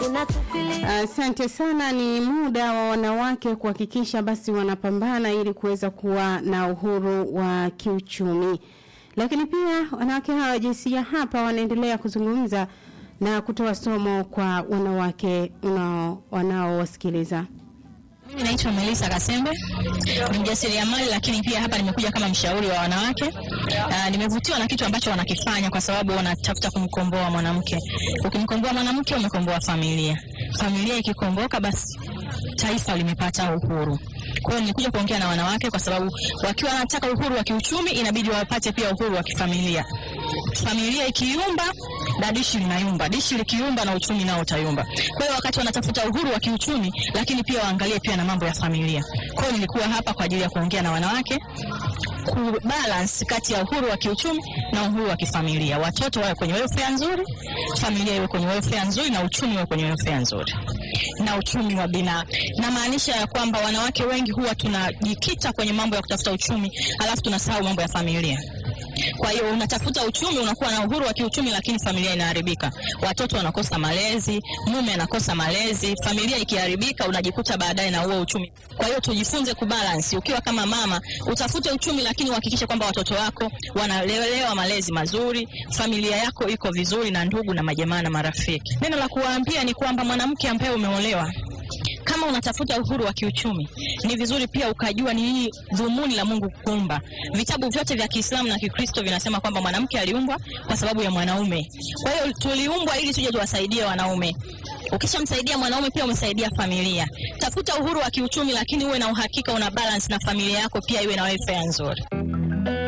Asante sana. Ni muda wa wanawake kuhakikisha basi wanapambana ili kuweza kuwa na uhuru wa kiuchumi, lakini pia wanawake hawa jinsia hapa wanaendelea kuzungumza na kutoa somo kwa wanawake wanaowasikiliza. Mimi naitwa Melissa Kasembe, ni mjasiriamali lakini pia hapa nimekuja kama mshauri wa wanawake. Uh, nimevutiwa na kitu ambacho wanakifanya kwa sababu wanatafuta kumkomboa mwanamke. Ukimkomboa mwanamke umekomboa familia. Familia ikikomboka basi taifa limepata uhuru. Kwa hiyo nilikuja kuongea na wanawake kwa sababu wakiwa wanataka uhuru wa kiuchumi inabidi wapate pia uhuru wa kifamilia. Familia ikiyumba na dishi linayumba, dishi likiumba na uchumi nao utayumba. Kwa hiyo wakati wanatafuta uhuru wa kiuchumi, lakini pia waangalie pia na mambo ya familia. Kwa hiyo nilikuwa hapa kwa ajili ya kuongea na wanawake kubalance kati ya uhuru wa kiuchumi na uhuru wa kifamilia. Watoto wawe kwenye welfare nzuri, familia iwe kwenye welfare nzuri na uchumi uwe kwenye welfare nzuri na uchumi wa bina. Namaanisha ya kwamba wanawake wengi huwa tunajikita kwenye mambo ya kutafuta uchumi, alafu tunasahau mambo ya familia. Kwa hiyo unatafuta uchumi, unakuwa na uhuru wa kiuchumi, lakini familia inaharibika. Watoto wanakosa malezi, mume anakosa malezi, familia ikiharibika, unajikuta baadaye na huo uchumi. Kwa hiyo tujifunze kubalance. Ukiwa kama mama, utafute uchumi, lakini uhakikishe kwamba watoto wako wanalelewa malezi mazuri, familia yako iko vizuri, na ndugu na majamaa na marafiki. Neno la kuwaambia ni kwamba mwanamke ambaye umeolewa kama unatafuta uhuru wa kiuchumi, ni vizuri pia ukajua ni nini dhumuni la Mungu kuumba. Vitabu vyote vya Kiislamu na Kikristo vinasema kwamba mwanamke aliumbwa kwa sababu ya mwanaume. Kwa hiyo tuliumbwa ili tuje tuwasaidie wanaume. Ukishamsaidia mwanaume pia umesaidia familia. Tafuta uhuru wa kiuchumi, lakini uwe na uhakika una balance na familia yako pia iwe na welfare nzuri.